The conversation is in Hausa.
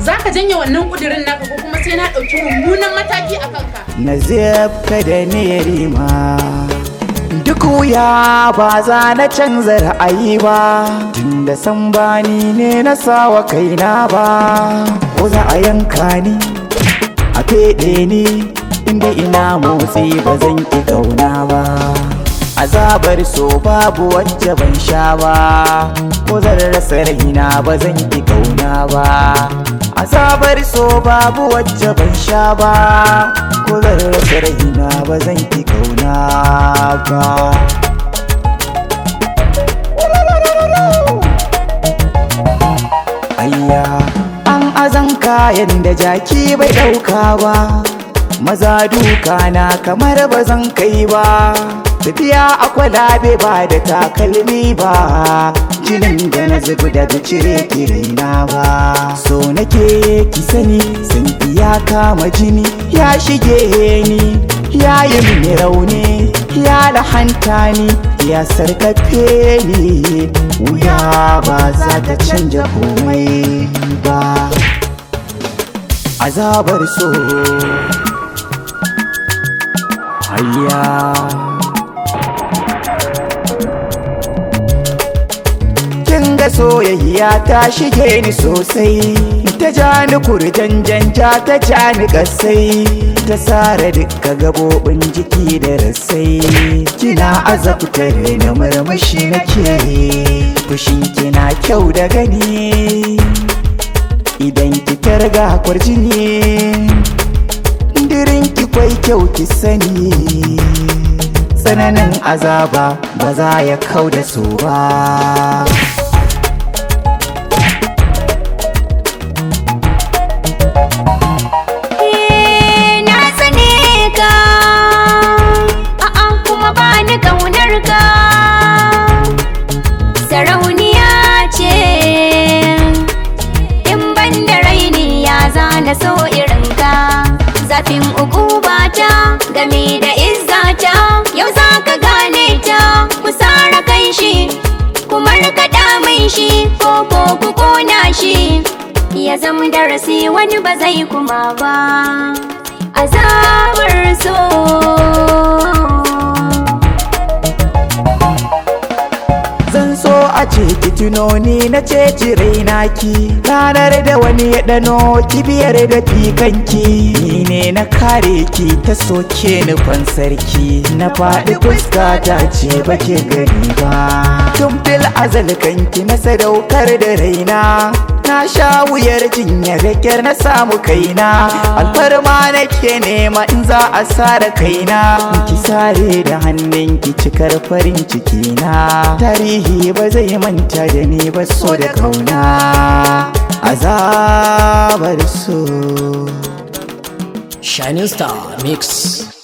za ka janye wannan kudirin naka ko kuma sai na ɗauki mummunan mataki a kanka na zafka da nerima duk wuya ba za na canza ra'ayi ba tunda san bani ne na sawa kaina ba ko za a yanka ni a feɗe ni inda ina motsi ba zan ƙi ƙauna ba azabar so babu wacce ban sha ba ko zan rasa raina ba zan ƙi ƙauna ba azabar so babu wacce ban sha ba ko zan rasa raina ba zan ƙi ƙauna ba ayya an azan kayan da jaki bai ɗauka ba maza duka na kamar ba zan kai ba tafiya a kwalabe ba da takalmi ba jinin da na zubi daga cire kirina ba so nake ki sani san ya kama jini ya shige ni ya yi mini rauni ya lahanta ni ya sarkafe ni wuya ba za ta canja komai ba azabar so hayya kin ga soyayya ta shige ni sosai ta ja ni kurjanjan ja ta ja ni kasai ta sare duka gabobin jiki da rasai kina azabtar na murmushi nake fushin kina kyau da gani idan ki targa kwarjini dirin ki kwai kyau ki sani tsananin azaba ba za ya kau da su ba Eh, na tsane ka a'a kuma ba ni kaunar ka sarauniya ce in ban da raini ya zana so irin ka zafin ta game da izzata yau za ka gane ta ku sara kan shi kuma rikaɗa mai shi ko ko ku kona shi ya zama darasi wani ba zai kuma ba azabar so zan so a ce ki tunoni na ce raina ki ranar da wani ya dano kibiyar da fikanki ni ne na kare ki ta soke nufan sarki na faɗi fuska ta ce bake gani ba tun fil azal kanki na sadaukar da raina na sha wuyar jinya da kyar na samu kaina alfarma nake nema in za a sare kaina ki sare da hannun ki cikar farin ciki na tarihi ba zai manta da ni ba so da kauna azabar so Shining Star Mix.